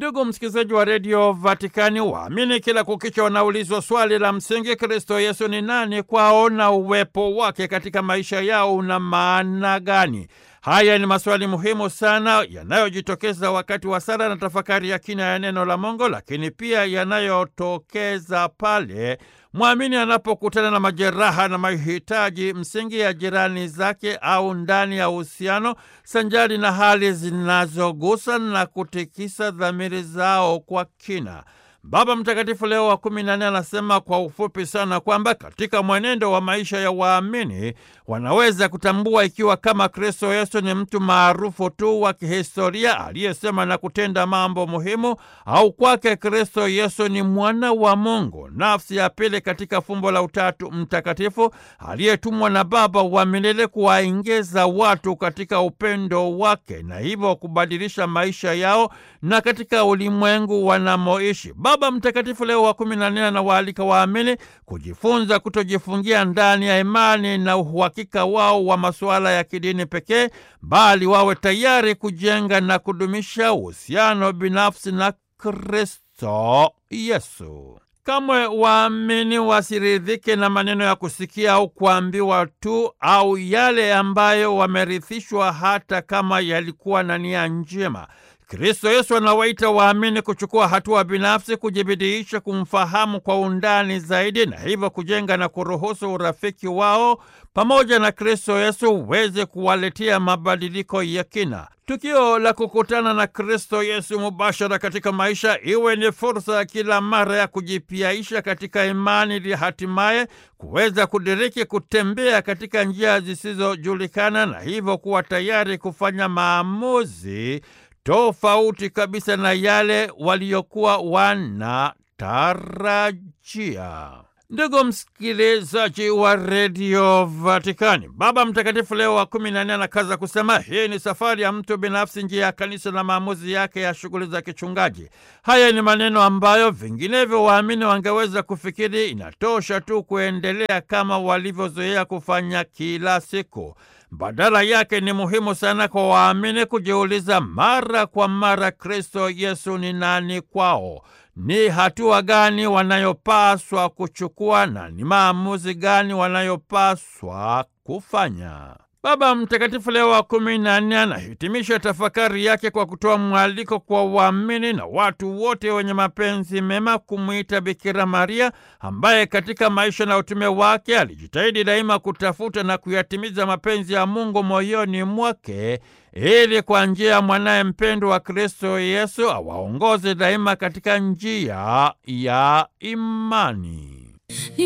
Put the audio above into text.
Ndugu msikilizaji wa redio Vatikani, waamini kila kukicha wanaulizwa swali la msingi: Kristo Yesu ni nani kwao na uwepo wake katika maisha yao una maana gani? Haya ni maswali muhimu sana yanayojitokeza wakati wa sala na tafakari ya kina ya neno la Mungu, lakini pia yanayotokeza pale mwamini anapokutana na majeraha na mahitaji msingi ya jirani zake au ndani ya uhusiano, sanjari na hali zinazogusa na kutikisa dhamiri zao kwa kina. Baba Mtakatifu Leo wa kumi na nne anasema kwa ufupi sana kwamba katika mwenendo wa maisha ya waamini wanaweza kutambua ikiwa kama Kristo Yesu ni mtu maarufu tu wa kihistoria aliyesema na kutenda mambo muhimu, au kwake Kristo Yesu ni mwana wa Mungu, nafsi ya pili katika fumbo la Utatu Mtakatifu, aliyetumwa na Baba wa milele kuwaingiza watu katika upendo wake na hivyo kubadilisha maisha yao na katika ulimwengu wanamoishi. Baba Mtakatifu Leo wa kumi na nne anawaalika waamini kujifunza kutojifungia ndani ya imani na uhakika wao wa masuala ya kidini pekee, bali wawe tayari kujenga na kudumisha uhusiano binafsi na Kristo Yesu. Kamwe waamini wasiridhike na maneno ya kusikia au kuambiwa tu au yale ambayo wamerithishwa, hata kama yalikuwa na nia njema. Kristo Yesu anawaita waamini kuchukua hatua binafsi, kujibidiisha kumfahamu kwa undani zaidi, na hivyo kujenga na kuruhusu urafiki wao pamoja na Kristo Yesu uweze kuwaletea mabadiliko ya kina. Tukio la kukutana na Kristo Yesu mubashara katika maisha iwe ni fursa ya kila mara ya kujipiaisha katika imani ili hatimaye kuweza kudiriki kutembea katika njia zisizojulikana na hivyo kuwa tayari kufanya maamuzi tofauti kabisa na yale waliokuwa wanatarajia. Ndugu msikilizaji wa redio Vatikani, Baba Mtakatifu Leo wa kumi na nne anakaza kusema hii ni safari ya mtu binafsi, njia ya kanisa na maamuzi yake ya shughuli za kichungaji. Haya ni maneno ambayo vinginevyo waamini wangeweza kufikiri inatosha tu kuendelea kama walivyozoea kufanya kila siku. Badala yake ni muhimu sana kwa waamini kujiuliza mara kwa mara, Kristo Yesu ni nani kwao? Ni hatua gani wanayopaswa kuchukua na ni maamuzi gani wanayopaswa kufanya? Baba Mtakatifu Leo wa kumi na nne anahitimisha tafakari yake kwa kutoa mwaliko kwa waamini na watu wote wenye mapenzi mema kumwita Bikira Maria ambaye katika maisha na utume wake alijitahidi daima kutafuta na kuyatimiza mapenzi ya Mungu moyoni mwake ili kwa njia ya mwanaye mpendwa wa Kristo Yesu awaongoze daima katika njia ya imani.